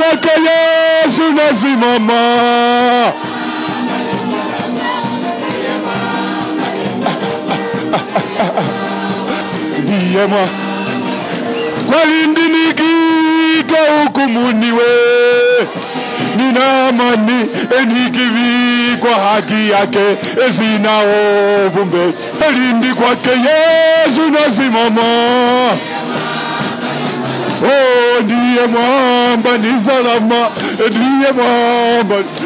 kwake Yesu nasimama. Ndiye mwa walindi nikiitwa hukumuni we nina amani enikivikwa haki yake sina hofu mbele elindi kwake Yesu nasimama. Oh, ndiye mwamba ni salama, ndiye mwamba